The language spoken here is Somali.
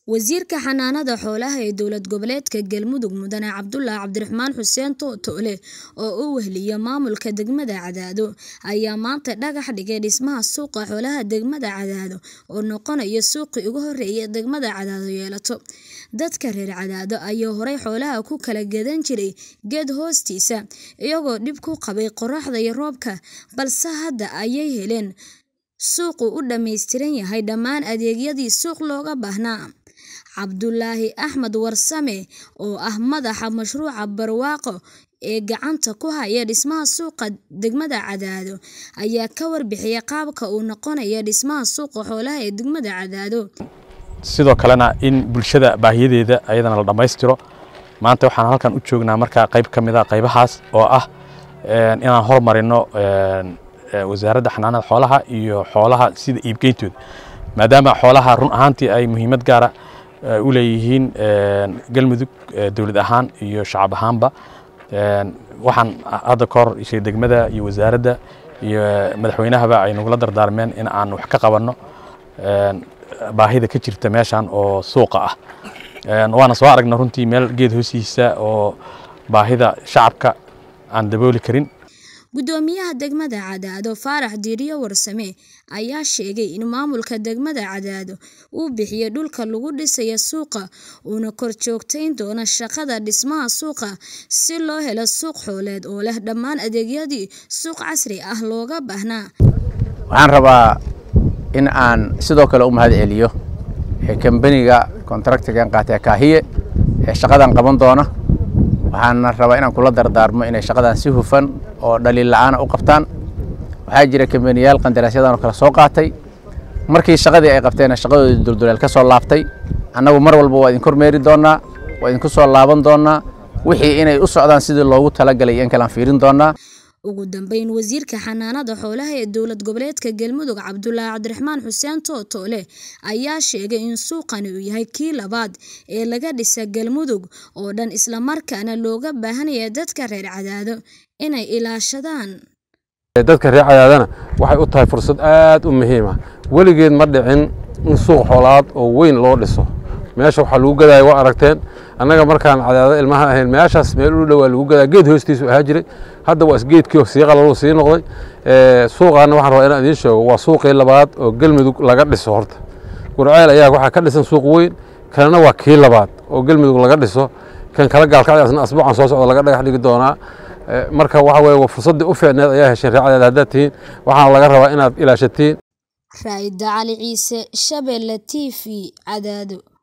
Wasiirka Xanaanada Xoolaha ee Dowlad Goboleedka Galmudug Mudane Cabdulle Cabdiraxmaan Xuseen Tootoole oo u weheliyay maamulka degmada Cadaado ayaa maanta dhagax dhigay dhismaha suuqa xoolaha degmada Cadaado oo noqonaya suuqii ugu horeeyay degmada Cadaado yeelato. Dadka reer Cadaado ayaa horay xoolaha ku kala gadan jiray geed hoostiisa, iyagoo dhib ku qabay qorraxda iyo roobka, balse hadda ayay heleen suuq u dhammaystiran yahay dhammaan adeegyadii suuq looga baahnaa. Cabdulaahi Axmed Warsame oo ah madaxa mashruuca barwaaqo ee gacanta ku haya dhismaha suuqa degmada Cadaado ayaa ka warbixiyay qaabka uu noqonayo dhismaha suuqa xoolaha ee degmada Cadaado. sidoo kalena in bulshada baahiyadeeda ayadana la dhammaystiro maanta waxaan halkan u joognaa markaa qayb ka mid a qaybahaas oo ah inaan hormarino wasaaradda xanaanada xoolaha iyo xoolaha sida iibgeyntooda maadaama xoolaha run ahaantii ay muhiimad gaara u leeyihiin galmudug dowlad ahaan iyo shacab ahaanba waxaan hadda ka hor ishay degmada iyo wasaaradda iyo madaxweynahaba ay nagula dardaarmeen in aan wax ka qabanno baahida ka jirta meeshan oo suuqa ah waana soo aragna runtii meel geed hoostiisa oo baahida shacabka aan dabooli karin Gudoomiyaha degmada Cadaado Faarax Diiriyo Warsame ayaa sheegay in maamulka degmada Cadaado uu bixiyay dhulka lagu dhisayo suuqa uuna kor joogtayn doono shaqada dhismaha suuqa si loo helo suuq xooleed oo leh dhammaan adeegyadii suuq casri ah looga baahnaa. waxaan rabaa in aan sidoo kale u mahad celiyo kambaniga kontraktigan qaatay kaahiye ee shaqadan qaban doona waxaana rabaa inaan kula dardaarmo inay shaqadan si hufan oo dhaliil la'aana u qabtaan waxaa jira kambaniyaal qandaraasyadan oo kale soo qaatay markii shaqadii ay qabteenna shaqadoodii dulduleel ka soo laabtay annagu mar walba waa idin kormeeri doonnaa waa idinku soo laaban doonnaa wixii inay u socdaan sidii loogu talagalay iyo in kale aan fiirin doonnaa ugu dambeyn wasiirka xanaanada xoolaha ee dowlad goboleedka galmudug cabdulaahi cabdiraxmaan xuseen tootoole ayaa sheegay in suuqani uu yahay kii labaad ee laga dhisa galmudug oo dhan islamarkaana looga baahanaya dadka reer cadaado inay ilaashadaan dadka reer cadaadana waxay u tahay fursad aad u muhiima weligeed ma dhicin in suuq xoolaad oo weyn loo dhiso meesha waxaa lagu gadaya waa aragteen annaga markaan cadaado ilmaha ahayn meeshaas meel u dhowaa lagu gadaa geed hoostiisu ahaa jiray hadda waa isgeedkii sii qalaluu sii noqday suuqaana waxaan rabaa inaan idiin sheego waa suuqii labaad oo galmudug laga dhiso horta gurceel ayaa waxaa ka dhisan suuq weyn kanana waa kii labaad oo galmudug laga dhiso kan kala gaalkacdaasna asbuucan soo socda laga dhagax dhigi doonaa marka waxa weye waa fursaddii u fiicneed ayaa hesheen reer cadaad haddaad tihiin waxaana laga rabaa inaad ilaashatiin raa'ida cali ciise shabeelle t v cadaado